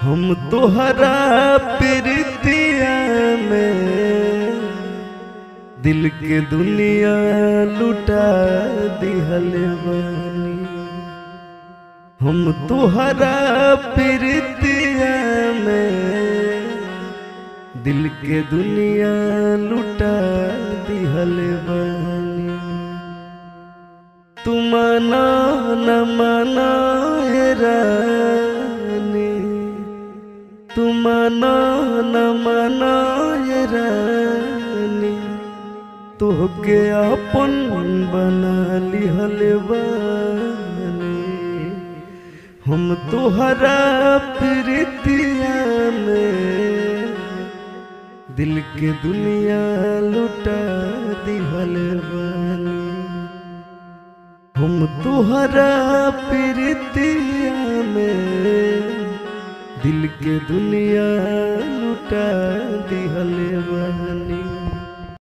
हम तोहरा प्रीतिया में दिल के दुनिया लुटा दिहल बानी हम तोहरा प्रीतिया में दिल के दुनिया लुटा दिहल बानी तुम ना न मना हे रानी तुम ना न मना हे रानी तोहके अपन बना लिहल बानी हम तोहरा प्रीतिया में दिल के दुनिया लुटा दिहल बानी हम तोहरा प्रीतिया में दिल के दुनिया लुटा दिहल बानी